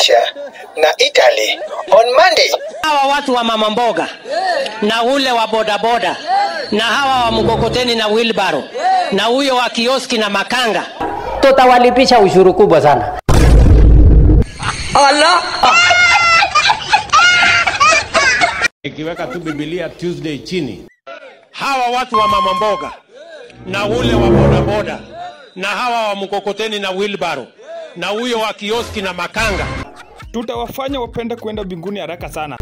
Croatia na Italy on Monday. hawa watu wa mama mboga na ule wa bodaboda na hawa wa mkokoteni na wilbaro na huyo wa kioski na makanga tutawalipisha ushuru kubwa sana Ikiweka tu Biblia Tuesday chini, hawa watu wa mama mboga na ule wa bodaboda na hawa wa mkokoteni na wilbaro na huyo wa kioski na makanga tutawafanya wapende kwenda mbinguni haraka sana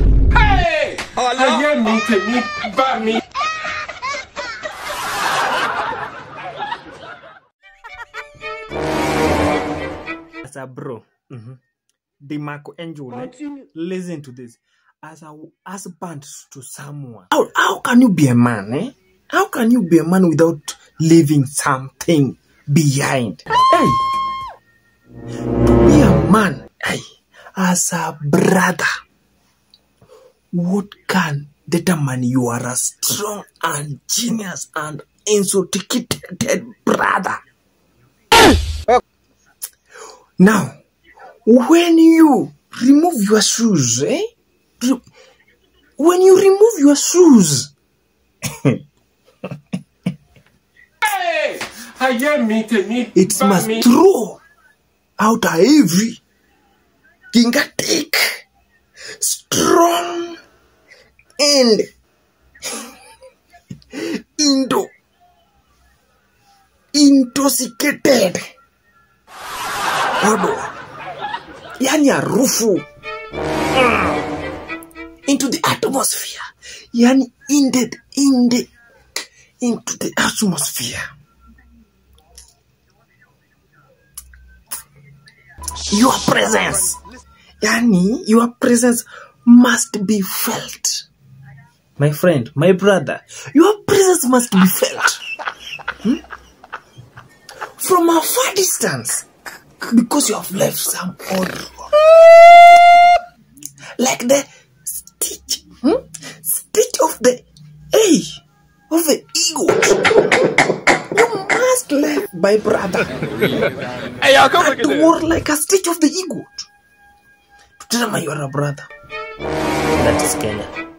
as a bro, the Marco Angel, eh, listen to this. As a husband to someone, how, how can you be a man? Eh? How can you be a man without leaving something behind? Hey, to be a man, hey, as a brother, what can determine you are a strong and genius and insophisticated brother? Now, when you remove your shoes, eh? Re- when you remove your shoes, it must throw out a heavy, gigantic, strong, and into intoxicated odor yani harufu mm, into the atmosphere yani in the, in the, into the atmosphere your presence yani your presence must be felt my friend my brother your presence must be felt Hmm? from a far distance because you have left some odor. like the stitch, hmm? stitch of the A of the ego. You must left my brother. hey, I'll come that word like a stitch of the ego. To tell me you are a brother. That is Kenya.